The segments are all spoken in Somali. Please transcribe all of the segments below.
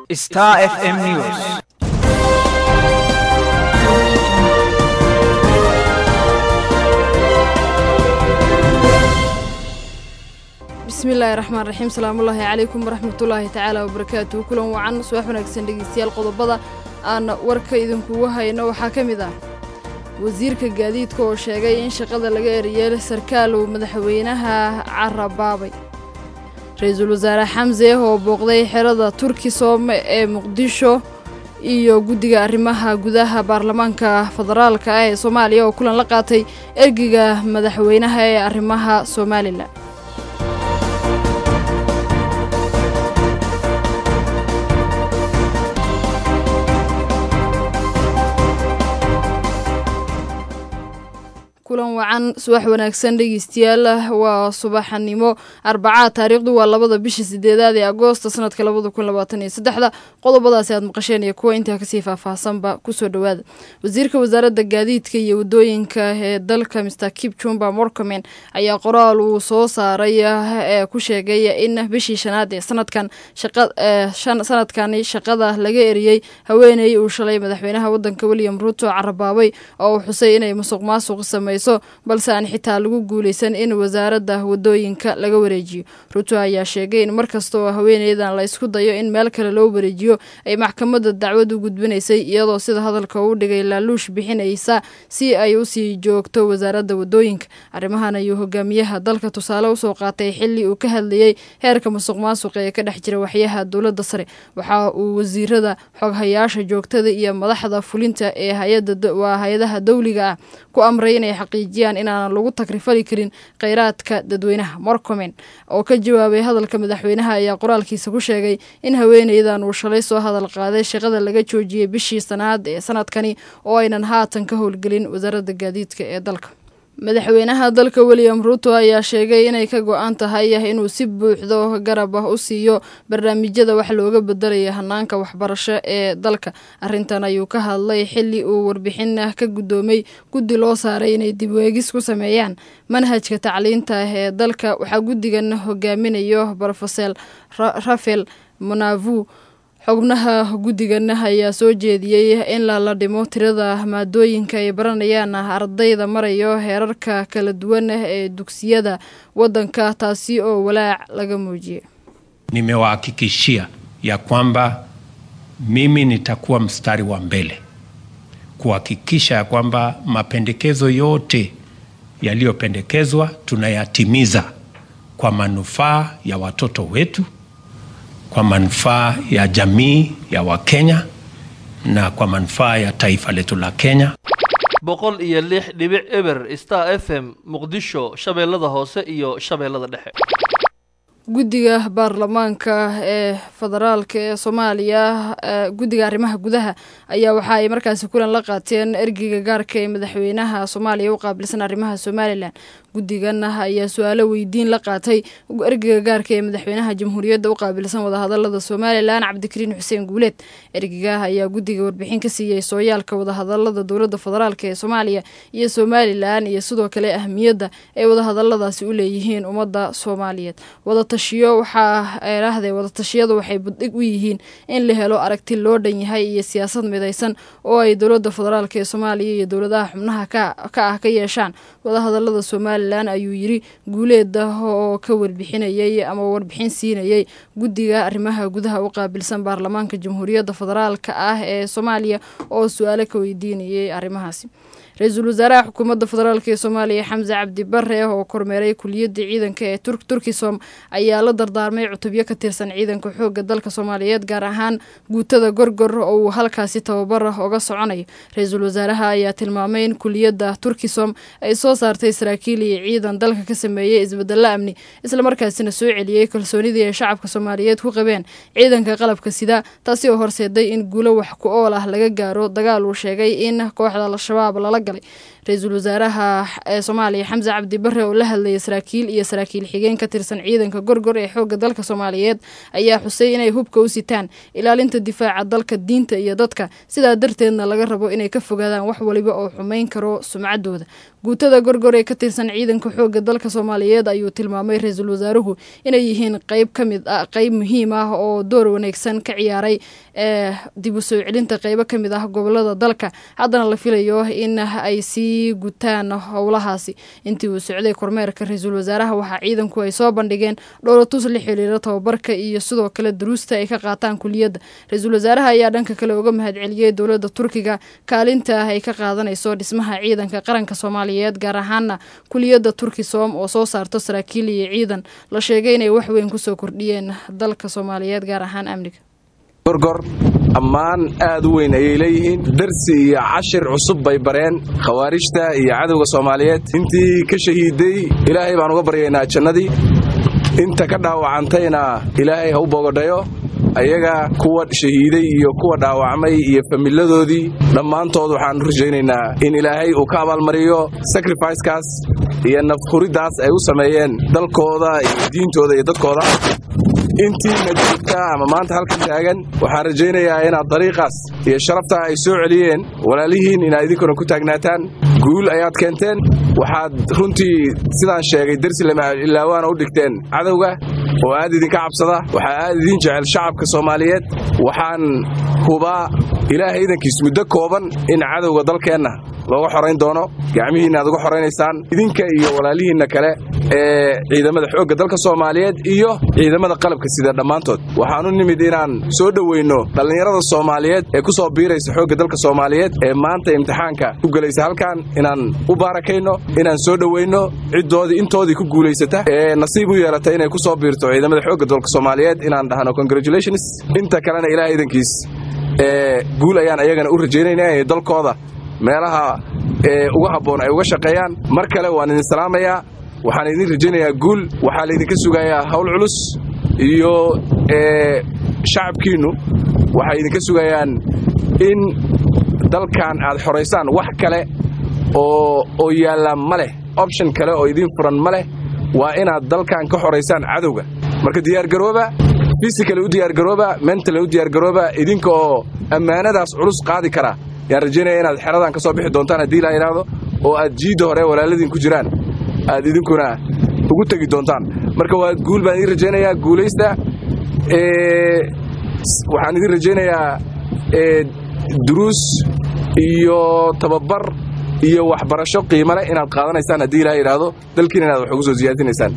Star FM News. bismillaahi raxmaan raxiim salaamullaahi calaykum waraxmatullaahi tacaala wabarakaatuhu kulan wacan subax wanaagsan dhegeystayaal qodobada aan warka idinkugu hayno waxaa ka mid ah wasiirka gaadiidka oo sheegay in shaqada laga eriyey sarkaal uu madaxweynaha carabaabay ra-iisul wasaare xamse oo booqday xerada turkisom ee muqdisho iyo guddiga arrimaha gudaha baarlamaanka federaalka ah ee soomaaliya oo kulan la qaatay ergiga madaxweynaha ee arrimaha somalilan kulan wacan subax wanaagsan dhegeystayaal waa subaxnimo arbacaa taariikhdu waa labada bisha sideedaad ee agoosta sanadka labada kun labaatan iyo saddexda qodobadaasi aad maqasheen iyo kuwa intaa kasii faahfaahsanba kusoo dhowaada wasiirka wasaaradda gaadiidka iyo wadooyinka ee dalka mr kip jumba morcomen ayaa qoraal uu soo saaray ee ku sheegay in bishii shanaad ee sanadkan sanadkani shaqada laga eriyey haweeney uu shalay madaxweynaha wadanka william ruto carabaabay oo uu xusay inay musuq maasuq samey balse aan xitaa lagu guuleysan in wasaaradda wadooyinka laga wareejiyo ruto ayaa sheegay in markasta oo haweeneydan la isku dayo in meel kale loo wareejiyo ay maxkamadda dacwad u gudbinaysay iyadoo sida hadalka uu dhigay laaluush bixinaysa si ay usii joogto wasaaradda wadooyinka arrimahan ayuu hogaamiyaha dalka tusaale usoo qaatay xili uu ka hadlayey heerka musuq maasuqa ee ka dhex jira waxyaha dowladda sare waxa uu wasiirada xoghayaasha joogtada iyo madaxda fulinta ee waa hay-adaha dowliga ah ku amray inay xaqiijiyaan inaanan lagu takrifali karin kheyraadka dadweynaha morcomen oo ka jawaabay hadalka madaxweynaha ayaa qoraalkiisa ku sheegay in haweeneydan uu shalay soo hadal qaaday shaqada laga joojiyey bishii sanaad ee sanadkani oo aynan haatan ka howlgelin wasaaradda gaadiidka ee dalka madaxweynaha dalka william ruto ayaa sheegay inay ka go-an tahay inuu si buuxdo garab ah u siiyo barnaamijyada wax looga bedelaya hanaanka waxbarasho ee dalka arintan ayuu ka hadlay xili uu warbixin ka guddoomay guddi loo saaray inay dibweegis ku sameeyaan manhajka tacliinta ee dalka waxaa guddigan hogaaminayo brofesor rafel monavu xubnaha guddigan ayaa soo jeediyey in lala dhimo tirada maadooyinka ay baranayaan ardayda marayo heerarka kala duwan ee dugsiyada waddanka taasi oo walaac laga muujiyey nimewahakikishia ya kwamba mimi nitakuwa mstari wa mbele kuhakikisha ya kwamba mapendekezo yote yaliyopendekezwa tunayatimiza kwa manufaa ya watoto wetu kwa manufaa ya jamii ya Wakenya na kwa manufaa ya taifa letu la Kenya. boqol iyo lix dhibic eber star f m muqdisho shabeellada hoose iyo shabeellada dhexe guddiga baarlamaanka ee federaalka ee soomaaliya guddiga arrimaha gudaha ayaa waxa ay markaasi kulan la qaateen ergeyga gaarka ee madaxweynaha soomaaliya u qaabilsan arrimaha somalilan guddigan ayaa su-aalo weydiin la qaatay ergeyga gaarka ee madaxweynaha jamhuuriyadda u qaabilsan wadahadalada somalilan cabdikariin xuseen guuleed ergeyga ayaa guddiga warbixin ka siiyey sooyaalka wadahadalada dowladda federaalk ee soomaaliya iyo somalilan iyo sidoo kale ahmiyadda ay wadahadaladaasi u leeyihiin ummadda soomaaliyeed wadatashiyo waxaa eeraahday wadatashiyadu waxay buddhig u yihiin in la helo aragti loo dhan yahay iyo siyaasad midaysan oo ay dowladda federaalk ee soomaaliya iyo dowladaha xubnaha ka ah ka yeeshaan wadahadalada somalilan ayuu yiri guuleeda oo ka warbixinayay ama warbixin siinayay guddiga arrimaha gudaha u qaabilsan baarlamaanka jamhuuriyadda federaalka ah ee soomaaliya oo su-aalo ka weydiinayay arrimahaasi ra-iisul wasaaraha xukuumadda federaalk ee soomaaliya xamse cabdi bare oo kormeeray kuliyadda ciidanka ee turkisom ayaa la dardaarmay cutubyo ka tirsan ciidanka xoogga dalka soomaaliyeed gaar ahaan guutada gorgor oo uu halkaasi tababar oga soconayo ra-iisul wasaaraha ayaa tilmaamay in kuliyadda turkisom ay soo saartay saraakiil iyo ciidan dalka ka sameeyey isbedelo amni islamarkaasina soo celiyey kalsoonidii ay shacabka soomaaliyeed ku qabeen ciidanka qalabka sida taasi oo horseeday in guulo wax ku ool ah laga gaaro dagaal uu sheegay in kooxda al-shabaab lala galay ra-iisul wasaaraha ee soomaaliya xamse cabdi bare oo la hadlayay saraakiil iyo saraakiil xigeen ka tirsan ciidanka gorgor ee xoogga dalka soomaaliyeed ayaa xusay inay hubka u sitaan ilaalinta difaaca dalka diinta iyo dadka sidaa darteedna laga rabo inay ka fogaadaan wax waliba oo xumeyn karo sumcaddooda guutada gorgor ee ka tirsan ciidanka xooga dalka soomaaliyeed ayuu tilmaamay ra-iisul wasaaruhu inay yihiin qeyb ka mid ah qeyb muhiim ah oo door wanaagsan ka ciyaaray ee dib u soo celinta qeybo ka mid ah gobolada dalka haddana la filayo in ay sii gutaan howlahaasi intii uu socday kormeerka ra-iisul wasaaraha waxaa ciidanku ay soo bandhigeen dhowlatus la xiriira tababarka iyo sidoo kale duruusta ay ka qaataan kuliyadda ra-iisul wasaaraha ayaa dhanka kale uga mahadceliyey dowladda turkiga kaalinta ah ay ka qaadanayso dhismaha ciidanka qaranka soomaaliyeed gaar ahaana kuliyadda turkisom oo soo saarto saraakiil iyo ciidan la sheegay inay wax weyn kusoo kordhiyeen dalka soomaaliyeed gaar ahaan amniga gorgor ammaan aad u weyn ayay leeyihiin darsi iyo cashir cusub bay bareen khawaarijta iyo cadowga soomaaliyeed intii ka shahiiday ilaahay baan uga baryaynaa jannadii inta ka dhaawacantayna ilaahay ha u boogadhayo ayaga kuwa shahiiday iyo kuwa dhaawacmay iyo familadoodii dhammaantood waxaan rajaynaynaa in ilaahay uu ka abaalmariyo sacrificekaas iyo nafhuriddaas ay u sameeyeen dalkooda iyo diintooda iyo dadkooda intiina joogta ama maanta halkan taagan waxaan rajaynayaa inaad dariiqaas iyo sharafta ay soo celiyeen walaalihiin inaad idinkuna ku taagnaataan guul ayaad keenteen waxaad runtii sidaan sheegay dersi lamailawaana u dhigteen cadowga oo aad idinka cabsada waxaa aad idiin jecel shacabka soomaaliyeed waxaan hubaa ilaahay idankiis muddo kooban in cadowga dalkeenna looga xorayn doono gacmihiinna aad uga xoraynaysaan idinka iyo walaalihiinna kale ee ciidamada xoogga dalka soomaaliyeed iyo ciidamada qalabka sida dhammaantood waxaan u nimid inaan soo dhoweynno dhallinyarada soomaaliyeed ee ku soo biiraysa xoogga dalka soomaaliyeed ee maanta imtixaanka ku gelaysa halkan inaan u baarakayno inaan soo dhoweynno ciddoodii intoodii ku guulaysata ee nasiib u yeelata inay ku soo biirto ciidamada xoogga dalka soomaaliyeed inaan dhahno congratulations inta kalena ilaah idankiis ee guul ayaan ayagana u rajaynaynaa inay dalkooda meelaha ee uga habboon ay uga shaqeeyaan mar kale waan idin salaamayaa waxaan idin rajaynayaa guul waxaa laydinka sugayaa hawl culus iyo shacabkiinnu waxay idinka sugayaan in dalkan aad xoraysaan wax kale oo oo yaalla ma leh option kale oo idiin furan ma leh waa inaad dalkan ka xoraysaan cadowga marka diyaargarooba fisikale u diyaargarooba mentale u diyaargarooba idinka oo ammaanadaas culus qaadi kara yaan rajaynaya inaad xeradan ka soo bixi doontaan haddii la yidhaahdo oo aad jiidda hore walaaladiin ku jiraan aad idinkuna ugu tegi doontaan marka waa guul baan idiin rajaynayaa guulaysta waxaan idiin rajaynayaa duruus iyo tababar iyo waxbarasho qiimo leh inaad qaadanaysaan haddii ilaha yidhaahdo dalkiina inaad wax ugu soo siyaadinaysaan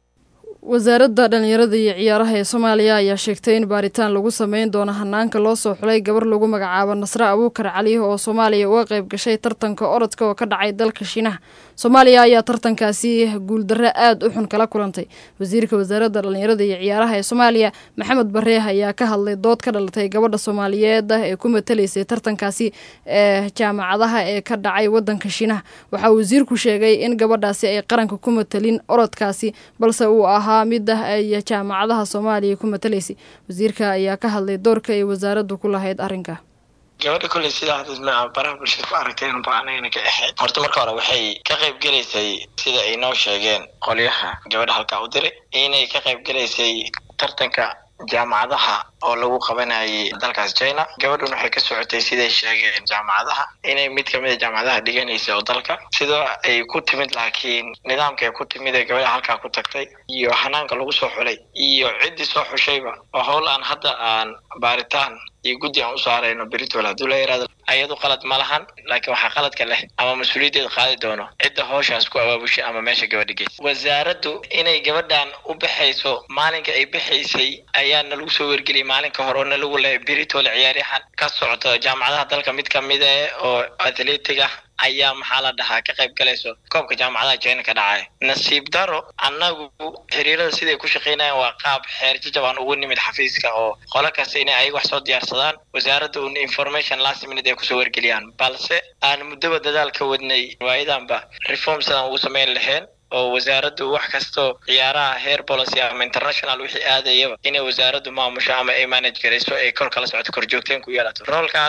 wasaaradda dhallinyarada iyo ciyaaraha ee soomaaliya ayaa sheegtay in baaritaan lagu sameyn doono hanaanka loo soo xulay gabar lagu magacaabo nasre abuukar cali oo soomaaliya uga qayb gashay tartanka orodka oo ka dhacay dalka shiinaha soomaaliya ayaa tartankaasi guuldarre aad u xun kala kulantay wasiirka wasaaradda dhallinyarada iyo ciyaaraha ee soomaaliya maxamed bareeh ayaa ka hadlay dood ka dhalatay gabadha soomaaliyeed ee ku matalaysay tartankaasi ee jaamacadaha ee ka dhacay wadanka shiinaha waxaa wasiirku sheegay in gabadhaasi ay qaranka ku matalin orodkaasi balse uu ahaa mid ah ay jaamacadaha soomaaliya ku matalaysay wasiirka ayaa ka hadlay doorka ay wasaaraddu ku lahayd arrinka gabadha kolley sidaa hadda baraha bulshada ku aragteen ba anagana ka ahayd horta marka hore waxay ka qayb gelaysay sida ay noo sheegeen qolyaha gabadha halkaa u diray inay ka qayb gelaysay tartanka jaamacadaha oo lagu qabanayay dalkaas china gabadhan waxay ka socotay siday sheegeen jaamacadaha inay mid kamid a jaamacadaha dhiganaysa oo dalka sidoo ay ku timid laakiin nidaamka ay ku timid ee gabadha halkaa ku tagtay iyo hanaanka lagu soo xulay iyo ciddii soo xushayba oo howl aan hadda aan baaritaan iyo guddi aan u saarayno beritol hadduu la yaraado ayadu qalad ma lahan laakiin waxaa qaladka leh ama mas-uuliyaddeeda qaadi doono cidda howshaas ku abaabushay ama meesha gabadha geysa wasaaraddu inay gabadhan u baxayso maalinka ay baxaysay ayaa nalagu soo wergeliyay maalin ka hore oo nalagu lehay beritol ciyaaryahan ka socto jaamacadaha dalka mid kamid eh oo athletic ah ayaa maxaa la dhahaa ka qayb galayso koobka jaamacadaha china ka dhacay nasiib daro annagu xiriirada siday ku shaqaynayaan waa qaab xeer jajabaan ugu nimid xafiiska oo qolo kasta inay ayaga wax soo diyaarsadaan wasaaradda un information last minute ay kusoo wargeliyaan balse aan muddaba dadaal ka wadnay waayadanba reform sidaan ugu samayn lahayn oo wasaaraddu wax kastoo ciyaaraha heer policy ama international wixii aadayaba inay wasaaraddu maamusho ama ay manage garayso ay kol kala socoto korjoogteen ku yeelato roolkaas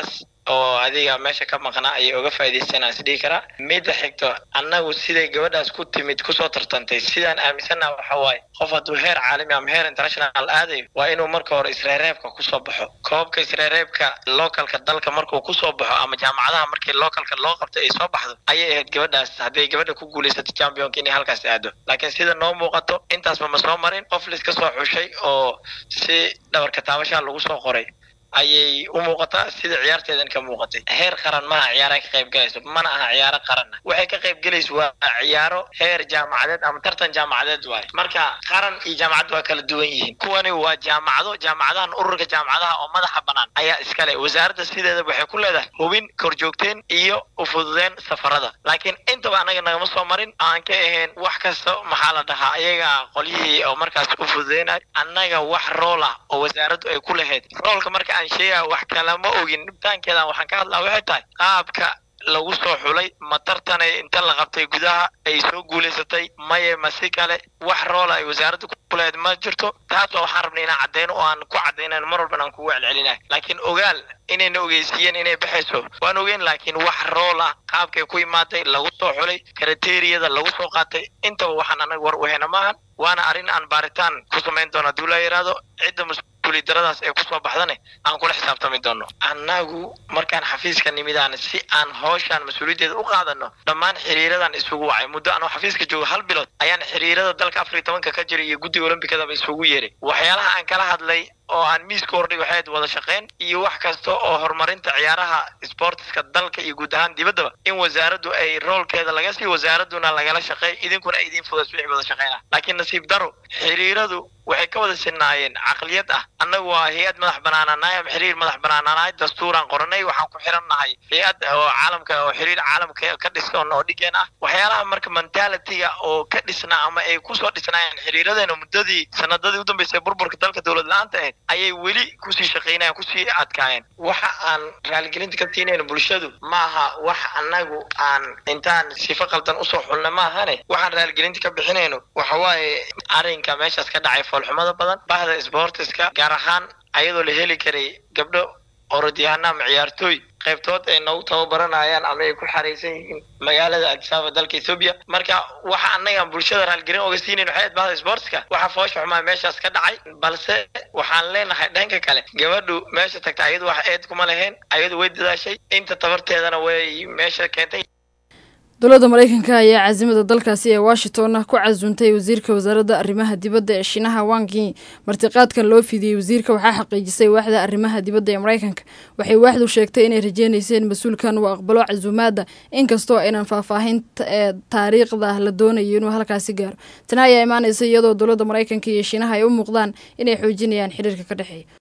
oo adiga meesha ka maqnaa ayay uga faa'iidaysanaa isdhihi karaa midda xigto annagu siday gabadhaas ku timid kusoo tartantay sidaan aaminsannaha waxa waaye qof hadduu heer caalami ama heer international aadayo waa inuu marka hore isreereebka kusoo baxo koobka isreereebka localka dalka markuu kusoo baxo ama jaamacadaha markii localka loo qabtay ay soo baxdo ayay ahayd gabadhaas hadday gabadha ku guulaysato championka inay halkaas aado laakiin sida noo muuqato intaasba ma soo marin qof liska soo xushay oo si dhabarka taabashaha lagu soo qoray ayay u muuqataa sida ciyaarteedan ka muuqatay heer qaran maaha ciyaara ka qayb galayso mana aha ciyaaro qaranna waxay ka qayb galayso waa ciyaaro heer jaamacadeed ama tartan jaamacadeed waaye marka qaran iyo jaamacad waa kala duwan yihiin kuwani waa jaamacado jaamacadahan ururka jaamacadaha oo madaxa banaan ayaa iskale wasaaradda sideeda waxay ku leedahay hubin korjoogteen iyo ufududeen safarada laakiin intaba anaga nagama soo marin aan ka ahayn wax kasta maxaa la dhahaa ayaga qolyihii oo markaas u fududeynay annaga wax rool ah oo wasaaraddu ay ku lahayd roolka marka aan sheegaya wax kalama ogin dhibtaankeedan waxaan ka hadlaa waxay tahay qaabka lagu soo xulay ma tartanay inta la qabtay gudaha ay soo guulaysatay maye ma si kale wax roola ay wasaaradda ku lehed ma jirto taas waa waxaan rabnay inaan caddayno oo aan ku caddaynayn mar walban aan kugu celcelinahay laakiin ogaal inayna ogeysiiyeen inay baxayso waan ogeyn laakiin wax rool ah qaabkay ku imaaday lagu soo xulay kriteriyada lagu soo qaatay intaba waxaan anaga war u hena maahan waana arrin aan baaritaan ku samayn doono hadduu la yidhaahdo cidda mas-uuliyadaradaas ee kusoo baxdane aan kula xisaabtami doono annagu markaan xafiiska nimidaan si aan hawshaan mas-uuliyaddeeda u qaadano dhammaan xiriiradan isugu wacay muddo anoo xafiiska joogo hal bilood ayaan xiriirada dalka afar iyo tobanka ka jiray iyo guddiga olombikadaba isugu yeeray waxyaalaha aan kala hadlay oo aan miiska hordhig waxayd wada shaqayn iyo wax kasta oo horumarinta ciyaaraha sportiska dalka iyo guud ahaan dibaddaba in wasaaraddu ay roolkeeda laga sii wasaaradduna lagala shaqeey idinkuna ay idiin fudas wixii wada shaqaynah laakiin nasiib daro xiriiradu waxay ka wada sinaayeen caqliyad ah annagu waa hay-ad madax banaananahay ama xiriir madax banaananahay dastuuraan qoranay waxaan ku xiran nahay hay-ad oo caalamka oo xiriir caalamka ka dhisan oo dhigeen ah waxyaalaha marka mentalitiga oo ka dhisnaa ama ay kusoo dhisnaayeen xiriiradeena muddadii sanadadii u dambeysay burburka dalka dowlad la-aanta ahayd ayay weli kusii shaqaynayan kusii adkaayeen waxa aan raaligelinta ka siinayno bulshadu maaha wax annagu aan intaan sifo qaldan usoo xulna maahane waxaan raaligelinta ka bixinayno waxa waaye arrinka meeshaas ka dhacay foolxumada badan bahda sportiska gaar ahaan ayadoo la heli karay gabdho orodyahanna ama ciyaartooy qaybtood ay nagu tababaranayaan ama ay ku xaraysan yihiin magaalada adisaba dalka ethoobia marka waxa annagaan bulshada raalgelin oga siinayn waxay ahayd bahda sportska waxa foosha xumaa meeshaas ka dhacay balse waxaan leenahay dhanka kale gabadhu meesha tagta ayadu wax eed kuma lahayn ayadu way dadaashay inta tabarteedana way meesha keentay dowladda mareykanka ayaa caasimada dalkaasi ee washington ku casuuntay wasiirka wasaaradda arrimaha dibadda ee shiinaha wangi martiqaadkan loo fidiyey wasiirka waxaa xaqiijisay waaxda arrimaha dibadda ee mareykanka waxay waaxdu sheegtay inay rajeynayseen mas-uulkan uu aqbalo casuumaadda inkastoo aynan faahfaahinta ee taariikhda la doonayo inuu halkaasi gaaro tani ayaa imaanaysa iyadoo dowladda mareykanka iyo shiinaha ay u muuqdaan inay xoojinayaan xiriirka ka dhexeeya